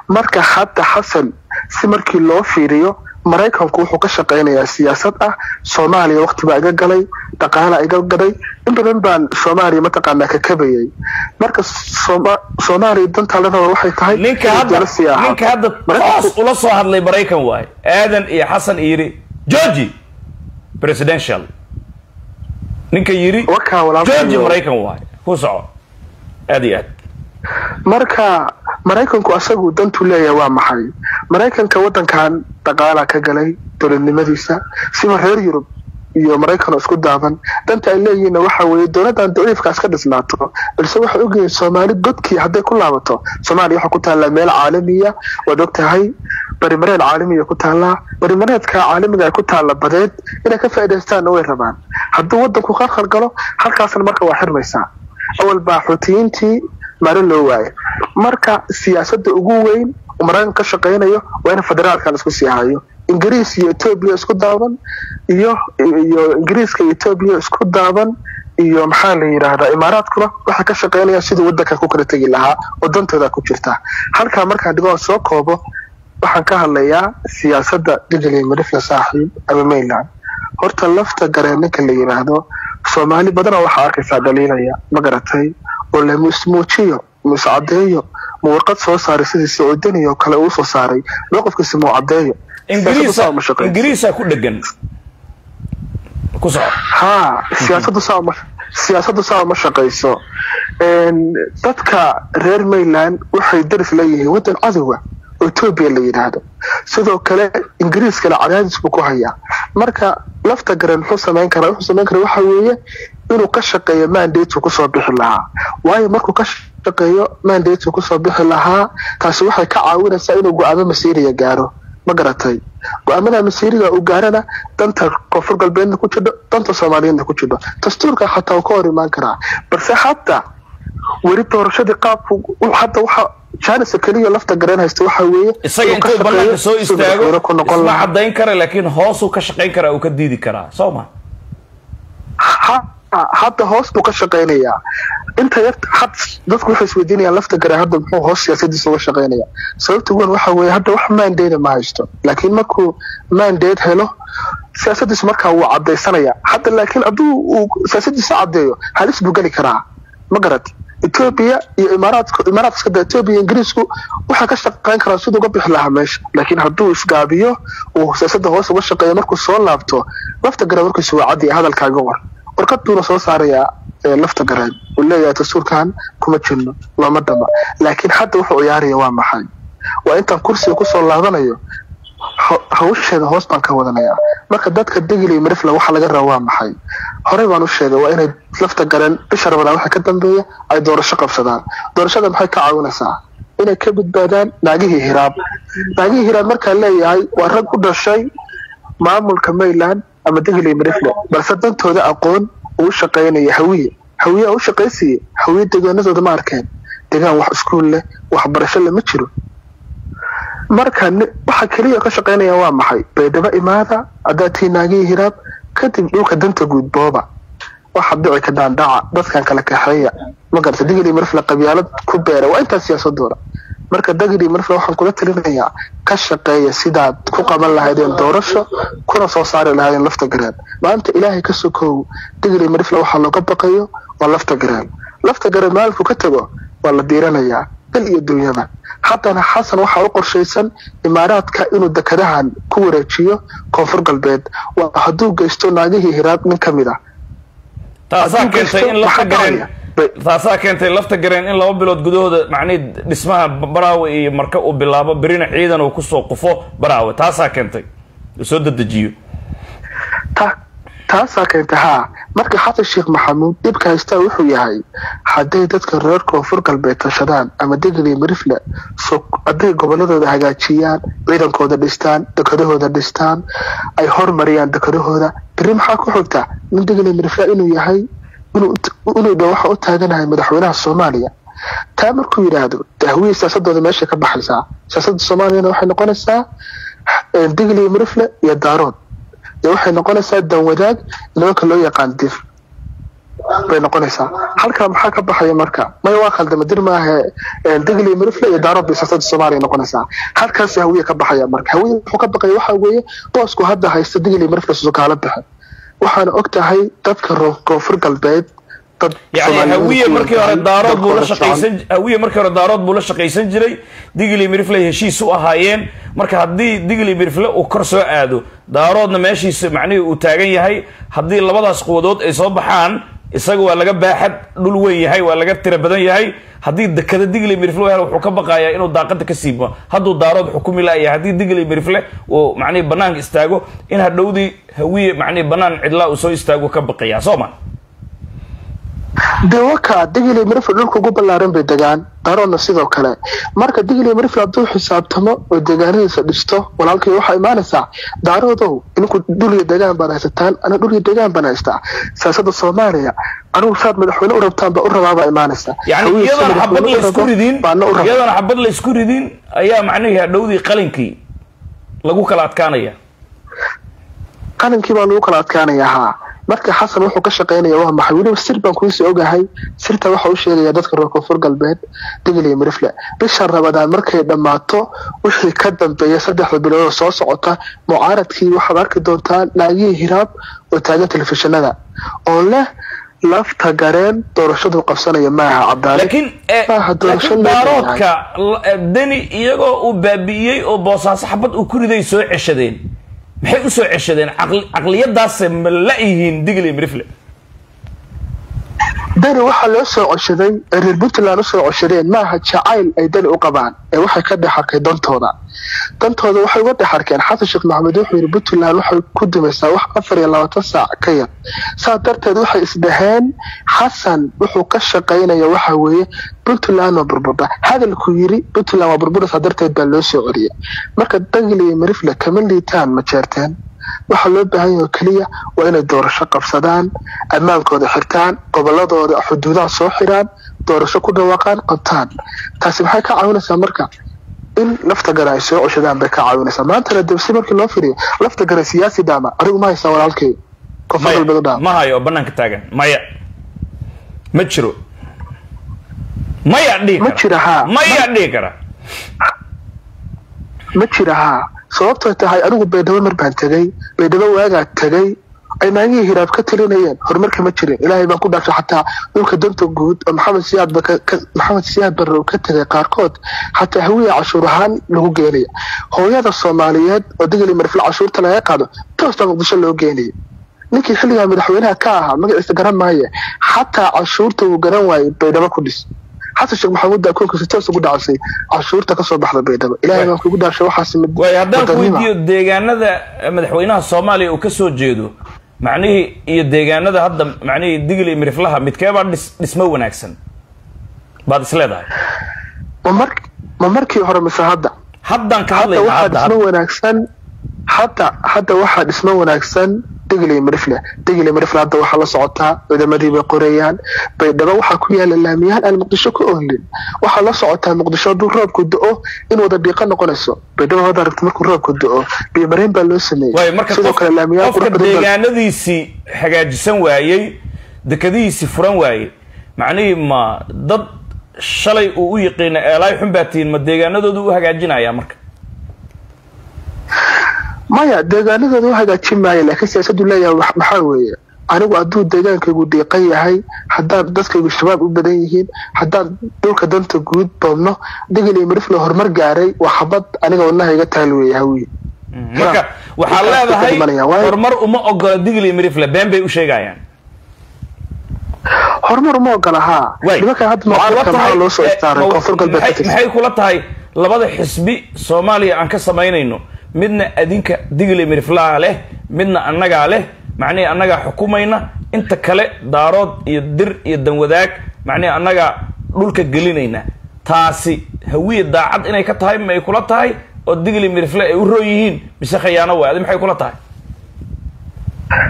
marka hadda xasan si markii loo fiiriyo maraykanku wuxuu ka shaqaynayaa siyaasad ah soomaaliya waqti baa iga galay dhaqaala iga gaday in badan baan soomaaliya mataqaanaa ka kabayay marka Sooma- soomaaliya danta la raba waxay tahay ninka inay hadda dowlad siyaaxo. ninka hadda Maraykanku- toos ula soo hadlay maraykan waaye aadan iyo xasan iyo yidhi georgi presidential ninka yidhi Wakaa walaalkay georgi iyo- maraykan waaye ku soco aad iyo aad marka maraykanku asagu dantu leeyahay waa maxay maraykanka wadankan dhaqaala ka galay dowladnimadiisa siba reer yurub iyo maraykan oo isku daaban danta ay leeyihiinna waxa weeye dowladdan daciifkaas ka dhisnaato balse waxay ogyihiin soomaali godkii hadday ku laabato soomaaliya waxaa ku taallaa meel caalamiya waad og tahay barimareed caalamiya ku taallaa barimareedka caalamiga ay ku taalla badeed inay ka faa'iidaystaanna way rabaan hadduu wadanku khalkhal galo halkaasna marka waa xirmaysaa awal baa xuutiyiintii maalin loo waayo marka siyaasadda ugu weyn oo maraykan ka shaqaynayo waa in federaalkan isku sii hayo ingiriis iyo etoobiya isku daaban iyo iyo ingiriiska iyo etoobiya isku daaban iyo maxaa la yidhaahdaa imaaraadkuna waxay ka shaqaynayaan siduu wadanka ku kala tegi lahaa oo dantooda ku jirta halkaa markaa dhigo soo koobo waxaan ka hadlayaa siyaasadda digli marifla saaxiib ama mainland horta lafta gareen ninka la yidhaahdo soomaali badanoo waxaa arkaysaa dhaliilaya ma garatay oo la ismuujiyo muiscadeeyo ma warqad soo saaray sidii sacuudani oo kale uu soo saaray mowqifkiisa muu cadeeyo Siyaasaddu saa ingiriisa uma shaqeyso. ingiriisa ku dhegan ku soco haa siyaasaddu saa uma siyaasaddu saa uma shaqayso Een, dadka reer mainland waxay daris leeyihiin wadan cadowa oo etoobiya la yidhaahdo sidoo kale ingiriiskana cadaadis buu ku hayaa marka lafta garen muxuu samayn karaa wuxuu samayn karaa waxa weeye inuu ka shaqeeyo mandate kusoo bixi lahaa waayo markuu ka shaqeeyo mandate kusoo bixi lahaa taasi waxay ka caawinaysaa inuu go-aamo masiiriya gaaro ma garatay go-aamada masiiriga uu gaarana danta koonfur galbeedna ku jidho danta soomaaliyeedna ku jidho dastuurka xataa uu ka hor imaan karaa balse hadda weli doorashadii qaabku hadda waxa janisa keliya lafta gareen haysta waxa weeye isaga inuu ka intuu banaanka shaqeeyo soo siduu madaxweyne istaago ku noqon isma lahaa cadayn kara laakiin hoosuu ka shaqayn karaa uu ka diidi karaa soo ma Ha- hadda hoos buu ka shaqaynayaa inta yar had dadku waxay isweydiinayaan lafta gare hadda muxuu hoos siyaasadiisa uga shaqaynaya sababta weyn waxa weeye hadda wax mandate ma haysto laakiin markuu mandate helo siyaasadiisu markaa wuu cadaysanaya hadda laakiin hadduu uu siyaasadiisa cadeeyo halis buu geli karaa ma garat etoobiya iyo imaaraadka imaaraadka da etoobiya iyo ingiriisku waxay ka shaqayn karaan siduu uga bixi lahaa meesha laakiin hadduu isgaabiyo uu siyaasadda hoos uga shaqeeyo markuu soo laabto lafta gare markiisu waa cadiya hadalkaaga war warqad buuna soo saarayaa ee lafta gareen uu leeyahay dastuurkan kuma jirno looma dhama laakiin hadda wuxuu ciyaaraya waa maxay waa intaan kursiga kusoo laabanayo ho- hawsheeda hoos baan ka wadanayaa marka dadka degil iyo marifla waxa laga raba waa maxay horey baan u sheegay waa inay lafta gareen bisha rabadaan waxa ka dambeeya ay doorasho qabsadaan doorashada maxay ka caawinaysaa inay ka badbaadaan naagihii hiraab naagihii hiraab markaa leeyahay waa rag u dhashay maamulka mainland ama degil iyo marifle balse dantooda aqoon uu shaqaynaya hawiye hawiye aa u shaqaysiye hawiye deegaanadooda ma arkeen deegaan wax iskuul leh waxbarasho leh ma jiro marka ni- waxa keliya ka shaqaynaya waa maxay baydhabo imaada haddaad tii naagihii hiraab kadib dhulka danta guud booba waxa dhici ka daandhaca dadkan kala kaxeeya ma garata digili marfla qabyaalad ku beera waa intaa siyaasadooda marka dagili marfla waxaan kula talinayaa ka shaqeeya sidaad ku qaban lahaydeen doorasho kuna soo saari lahaydeen lafta gareen maanta ilaahay ka sokow digili marfla waxaa looga baqayo waa lafta gareen lafta gareen maalinku ka tago waa la diiranayaa dal iyo dunyada haddana xasan waxaa u qorshaysan imaaraadka inuu dekadahan ku wareejiyo koonfur galbeed waa hadduu geysto naagihii hiraab nin ka mid ah taasaa Hadduu keentay in geysto, lafta maxaa gareen dhacaya? taasaa keentay lafta gareen in laba bilood gudahooda macnihi dhismaha baraawe iyo marka uu bilaabo berina ciidan uu kusoo qufo baraawe taasaa keentay uu soo dedejiyo ta taasaa keenta haa marka xasan sheekh maxamuud dhibka haystaa wuxuu yahay hadday dadka reer koonfur galbeed tashadaan ama degli marifle so hadday goboladooda hagaajiyaan ciidankooda dhistaan dekadahooda dhistaan ay hormariyaan dekadahooda beri maxaa ku xigta nin degli marifle inuu yahay inuu inuu dha waxa u taaganahay madaxweynaha soomaaliya taa markuu yidhaahdo dahwiye siyaasadooda meeshay ka baxaysaa siyaasadda soomaaliyana waxay noqonaysaa degli marifle iyo daarood dee waxay noqonaysaa dan wadaag nimanka loo yaqaan dif bay noqonaysaa halkaa maxaa ka baxaya marka maya waa khaldama dir maahe digli mirifle iyo daarood bay siyaasadda soomaaliya noqonaysaa halkaas hawiye ka baxaya marka hawiye wuxuu ka baqaya waxa weeye boosku hadda haysta digli mirifle susukaala baxe waxaana og tahay dadka koonfur galbeed dad yani hawiye markii hore daarood buu la shaqaysan hawiye markii hore daarood buu la shaqaysan jiray digli mirifle heshiis u ahaayeen marka haddii digli mirifle uu kor soo aado daaroodna meeshiisa macnihii uu taagan yahay haddii labadaas quwadood ay soo baxaan isaga waa laga baaxad dhul weyn yahay waa laga tira badan yahay haddii dekada digli mirifle hel wuxuu ka baqayaa inuu daaqada ka siibo hadduu daarood xukumi laaya haddii digli mirifle uu macnihi banaanka istaago in hadhowdii hawiye macnihi banaan cidlaa uu soo istaago ka baqaya soo ma dee waka digli mirifle dhulka ugu ballaaran bay degaan daroodna sidoo kale marka digli mirifle hadduu xisaabtamo oo deegaanadiisa dhisto walaalkay waxaa imaanaysaa daaroodow idinku dhulyo degaan baad haysataan ana dhulyo degaan baan haystaa siyaasada soomaaliya anigu saad madaxweyne u rabtaan baa u rabaabaa imaanaysaa yani iyadoona xabad laysku ridin iyadoona xabad laysku ridin ayaa macnihii hadhowdii qalinkii lagu kala adkaanaya qalinkii baa lagu kala adkaanaya haa marka xasan wuxuu ka shaqaynaya waa maxay weliba sir baan kuusii ogahay sirta waxa u sheegaya dadka reer koonfur galbeed digli mirifle bisha rabadaan markay dhammaato wixii ka dambeeya saddexda biloodoo soo socota mucaaradkii waxaad arki doontaa naagihii hiraab oo taagan telefishinada oo leh lafta gareen doorashadu qabsanaya maaha cabdaali laakiin laakiin daaroodka deni iyagoo uu baabi'iyey oo boosaaso xabad uu ku riday soo ceshadeen maxay usoo ceshadeen caqliyadaase ma la yihiin digli mirifle dani waxaa loo soo coshaday ee reer puntland usoo coshadeen maaha jacayl ay dani u qabaan ee waxay ka dhex arkay dantooda dantooda waxay uga dhex arkeen xasan sheekh maxamed wuxuu yidhi puntland waxay ku dumaysaa wax afar iyo labaatan saac ka yar saas darteed waxay isdhaheen xasan wuxuu ka shaqaynaya waxa weeye puntland waa burburda hadalkuu yiri puntland waa burburaysaa darteed baa loo soo celiyay marka dagli iyo mirifle kama liitaan ma jeerteen waxaa loo baahan yaho keliya waa inay doorasho qabsadaan ammaankooda xirtaan goboladooda xuduudaha soo xiraan doorasho ku dhawaaqaan qabtaan taasi maxay ka caawinaysaa marka in lafta gare ay soo coshadaan bay ka caawinaysaa maantana debsi markii loo firiyo lafta gare siyaasi dhaama anigu ma haysaa walaalkay koonfur galbeed u dhaama ma hayo oo banaanka taagan maya ma jiro maya dhihi ma jira haa maya dhihi kara ma jira haa sababtoo tahay anigu baydhabo mar baan tegay baydhabo waagaa tegay ay naagihii hiraab ka talinayeen horumarka ma jirin ilaahay baan ku dhaafshay xataa dhulka danta guud oo maxamed siyaad maxamed siyaad barre uu ka tegay qaarkood xataa hawiya cashuur ahaan lagu geenaya hooyada soomaaliyeed oo digli marfil cashuurta laga qaado toos baa muqdisho loo geenaya ninkii xilligaa madaxweynaha ka ahaa magaciisa garan maaye xataa cashuurta uu garan waayey baydhabo ku dhis xasan sheekh maxamuud baa koonkiisa toos ugu dhacsay cashuurta kasoo baxda baydhabo ilaahay baan kugu dhaashay waxaas waay haddaan ku weydiiyo deegaanada madaxweynaha soomaaliya uu ka soo jeedo macnihii iyo deegaanada hadda macnihii digli miriflaha midkeebaa dhis dhismo wanaagsan baad is leedahay ma mar ma markii hore mise hadda haddaan ka hadda hadlayna waxaa hadda dhismo wanaagsan hadda hadda waxaa dhismo wanaagsan digli mirifle digli mirifle hadda waxaa la socotaa ciidamadii bay qorayaan baydhabo waxaa ku yaala laamiyahan aan muqdisho ka oolin waxaa la socotaa muqdisho hadduu roobku do-o in wada dhiiqa noqonayso baydhabo hadda aragti markuu roobku do-o biyomareen baa loo sameeyey waayo marka sidoo qof- kale laamiyahan qofka qurux badan baa- deegaanadiisii hagaajisan waayey dekadihiisii furan waayey macnihii ma dad shalay uu u yiqiina eelaay xun baa tihiin ma deegaanadoodu u hagaajinaya marka maya deegaanadooda u hagaajin maayo laakiin siyaasadu leeyahay wax- maxaa weeye anigu hadduu deegaankaygu dhiiqan yahay haddaan dadkaygu shabaab u badan yihiin haddaan dhulka danta guud boobno digli mirifle horumar gaaray waa xabad aniga wadnaha iga taal weeye hawiye marka waxaa Markaas leedahay ka dhimanaya, waayo- horumar uma ogola digli mirifle been bay u sheegayaan horumar uma ogola haa Waay. nimankan hadda Ma kula mucaaradka maxaa tahay- loo soo eh, istaaray ma- koonfur galbeed ka maxay tirsan maxay kula tahay labada xisbi soomaaliya aan ka samaynayno midna adinka digli miriflaha leh midna annagaa leh macnihii annagaa xukumayna inta kale daarood iyo dir iyo danwadaag macnihii annagaa dhulka gelinayna taasi hawiye daacad inay ka tahay ma ay kula tahay oo digli mirifle ay u roon yihiin mise khayaano waay adi maxay kula tahay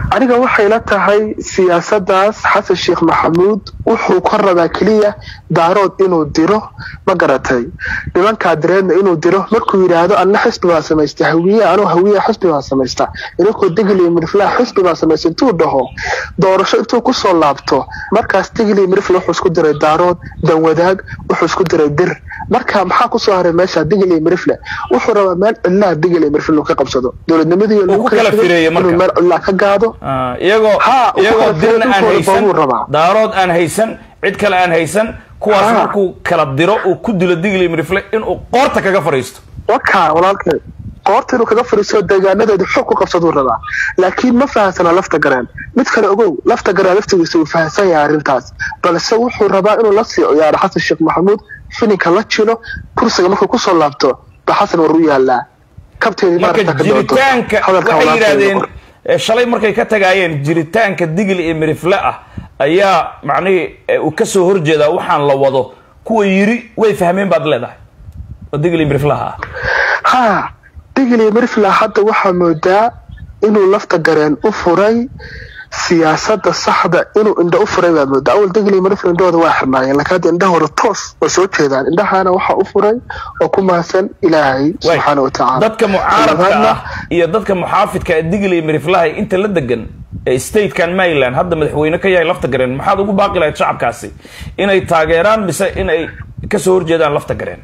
aniga waxay la tahay siyaasadaas xasan sheekh maxamuud wuxuu ka rabaa keliya daarood inuu diro ma garatay nimankaa direedna inuu diro markuu yidhaahdo anna xisbi baa samaysta hawiye anuu hawiye xisbi baa samaysta idinkoo digli mirflaa xisbi baa samaysta intuu dhaho doorasho intuu kusoo laabto markaas digli mirfle wuxuu isku diray daarood danwadaag wuxuu isku diray dir marka maxaa kusoo haray meesha digli mirfle wuxuu rabaa meel cidlaa digli mirfle inuu ka qabsado dowladnimadii Uu ku kala fireeyo marka. inuu meel cidlaa ka gaado Ah, iyagoo Ha, u iyagoo kala dirna aan fiirin haysan buu rabaa. daarood aan haysan cid kale aan haysan kuwaas Ha. markuu kala diro uu ku dilo digli mirifle inuu qoorta kaga fariisto waka walaalkay qoorta inuu kaga fariisto deegaanadeeda xoog ku qabsaduu rabaa laakiin ma fahansana lafta gareen mid kale ogow lafta gareen laftigiisa uu fahansan yahay arrintaas balse wuxuu rabaa inuu la sii ciyaaro xasan sheekh maxamuud fininka la jilo kursiga markuu kusoo laabto ba xasan war u yaalaa kabteedii marka maaragta ka doodo. jiritaanka Hadalka waxay walaalkay yidhaahdeen qor. eh, shalay markay ka tagaayeen jiritaanka digli iyo mirifle ah ayaa macnihii eh, uu kasoo horjeedaa waxaan la wado kuwa yiri way fahmeen baad leedahay oo digli iyo miriflaha ah ha digli mirfla hadda waxaa moodaa inuu lafta gareen u furay siyaasada saxda inuu indho u furay baa moodaa awal digli mirfla indhahooda waa xirnaayeen laakiin hadda indhahooda toos way soo jeedaan indhahana waxaa u furay oo ku mahadsan ilaahay Waay. subxaana wa tacaala dadka mucaaradka Labaadna, ah iyo dadka muxaafidka ee digli iyo miriflaha inta la degan ee statekan maryland hadda madaxweyne ka yahay lafta gareen maxaad ugu baaqi lahayd shacabkaasi inay taageeraan mise inay kasoo horjeedaan lafta gareen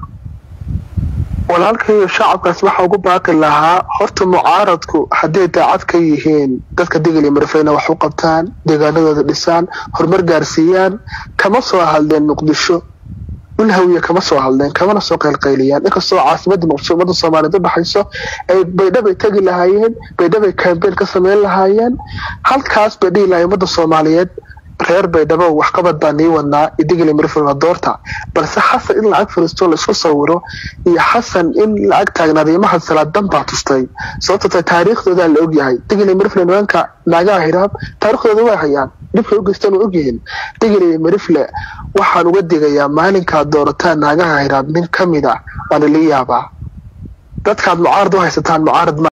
walaalkayo shacabkaas waxaa ugu baaqi lahaa horta mucaaradku hadday daacad ka yihiin dadka digli mirfayna wax u qabtaan deegaanadooda dhisaan horumar gaarsiiyaan kama soo hadleen muqdisho dhul hawiye kama soo hadleen kamana soo qaylqayliyaan inkastoo caasimada muqdisho ummadda soomaaliyeed u dhaxayso ay baydhabay tegi lahaayeen baydhabay kambeyn ka sameyn lahaayeen halkaas bay dhihi lahayen ummadda soomaaliyeed reer baydhabo waxqabad baa nii wadnaa idigli mirfilna doorta balse xasan in lacag fariisto la isku sawiro iyo xasan in lacag taagnaaday mahad salaadan baa tustay sababto tahay taariikhdoodaa la ogyahay digli mirfle nimanka naagaha hiraab taariikhdooda way hayaan dhibkay u geystaan waa ogyihiin digli mirfle waxaan uga digayaa maalinkaad doorataan naagaha hiraab nin ka mid ah waana la yaabaa dadkaad mucaarad u haysataan mucaarad ma